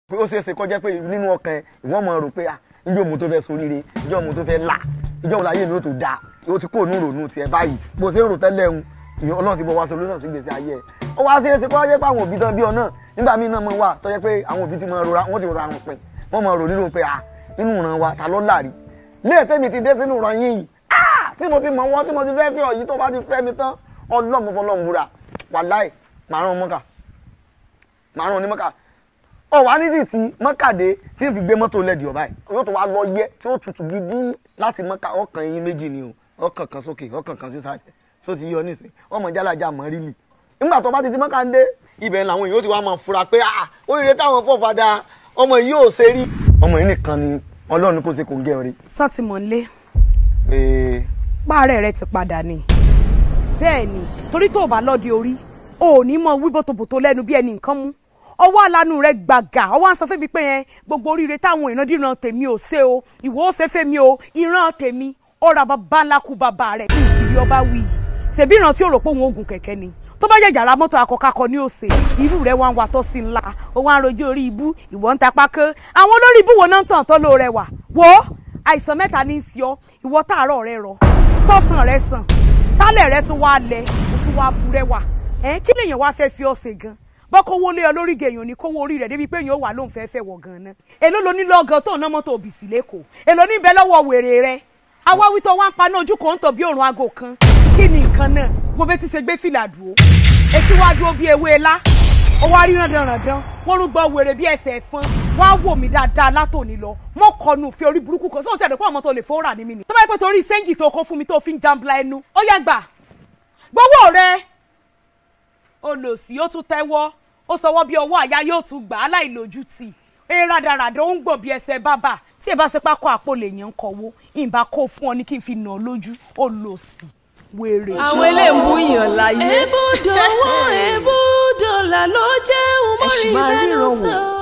pé ó ṣeé ṣe kó jẹ́ pé nínú ọkàn ẹ ìwọ́n mọ̀ rò pé à ìjọ mo tó fẹ́ soríire ìjọ mo tó fẹ́ là ìjọ mo láyé mi ó tó dáa ó ti kó ònú rònú tiẹ̀ báyìí bó ṣe ń rò tẹ́lẹ̀ ń ìyẹn ọlọ́run ti bọ̀ wá solution sí gbèsè ayé ẹ̀ ó wá ṣeé ṣe kó jẹ́ pé àwọn òbí tán bí ọ náà nígbà míì náà mọ̀ wà tó jẹ́ pé àwọn òbí ti mọ̀ rora wọ́n ti rora wọn pin wọ́n mọ̀ rò nínú pé à inú ìran wa ta ló láàrí ilé tẹ́mi ti dé sínú ìran yín yìí ah tí mo ti mọ̀ wọ́n tí mo ti fẹ́ fẹ́ ọ yìí tó bá ti fẹ́ mi tán ọlọ́mọ fọlọ́mù búra wàláì màá rán mọ́kà màá rán onímọ́kà ọ wà ní títí mọ́kàdé tí n fi gbé mọ́tò lẹ́dí ọ̀bá yìí yóò tó wá lọ yẹ tí ó tutù gidi láti mọ́kà ọkàn yín méjì ni o ọkàn kan sókè ọkàn kan sísàlẹ̀ só ti yọ nísìn ọmọ jálàjà mọ́ rírì nígbà tó bá ti ti mọ́kà ń dé ibẹ̀ làwọn èèyàn ti wá máa fura pé ah oríire táwọn fọ́fadà ọmọ yìí ò ṣe rí ọmọ yìí nìkan ni ọlọ́run kò ṣe kò ń gẹ́ ọ̀rẹ́. sátìmọ́lé ee páàrẹ̀ rẹ ti padà ni bẹ́ẹ̀ ni torí tó o bá lọ́ọ́ di orí o ò ní mọ wí bòtòbòtò lẹ́nu bí ẹnì nǹkan mú ọwọ́ alánú rẹ gbàgà ọwọ́ à ń sọ fẹ́mi pé yẹn gbogbo oríire táwọn ìrandíran tèmi ò ṣe o ìwọ ó ṣe fẹ́mi o ìran tèmi ó ra bàbá ńlá kú bàbá rẹ̀ kí ìsìlì ọba wí ṣèbí ìran tí ó rò pé òun oògùn kẹ̀kẹ́ ni tó bá jẹ́ jàrá mọ́tò akọkakọ ní òsè irú rẹ̀ wá ń wa tọ́ sí ńlá ó wá ń rojú orí ibú ìwọ ń ta pákó àwọn olórí ibú wo náà ń tàn tọ́ ló rẹwà wo àìsàn mẹ́ta ní í sí ọ ìwọ táàárọ̀ rẹ rọ tọ́sán rẹ sàn tálẹ̀ rẹ tún wá lẹ ó tún wá bu rẹwà ẹ kí lèèyàn wá fẹ́ fi ọ ṣe gan bọ́kọ́wó lé ọ lórí gèèyàn ní kówó orí rẹ̀ débi pé èèyàn ó wà lóun fẹ́ fẹ́ wọ̀ gan ná èló lo nílò ọgàn tó ná mọ́tò òbí sí lẹ́kọ̀ọ́ èló níbẹ̀ lọ́wọ́ wèrè rẹ awáwí tó wá ń paná ojú kan ń tọ̀ bí òrùn aago kan kí ni nǹkan náà wo bẹ́ẹ̀ ti ṣe gbé fìlà dúró etí wá dúró bí ewé lá ó wá rí randanrandan wọ́n rún gbọ́ wèrè bí ẹsẹ̀ ẹ̀fọn wá wò mí dáadáa látòní lọ mọ́ kọnu fi orí burúkú kan sóhun tí ẹ̀dọ̀ pé ọmọ tó lè fowó rà ní mi nì. tó bá yẹ pé torí sẹ́ńgì tó kó fún mi tó fi ń jambla ẹnu ó yá gbà gbowó rẹ olòṣì ó tún tẹ́wọ́ ó sọwọ́ bí ọwọ́ àyà yóò tún gbà á láìlójútì eré rádaràdà ó ń gbọ̀n bí ẹsẹ̀ bábà tí ẹ bá ṣe pákó àpò lèèyàn ń kọ̀wó ìbá kó fún ọ ní kí n fi nà ọ lójú olòṣì wèrè. àwọn eléèmú yàn láyé. ebúdò owó ebúdò là ló jẹ́ Ẹ sì máa umori ríran mẹ́nu wò. sọ.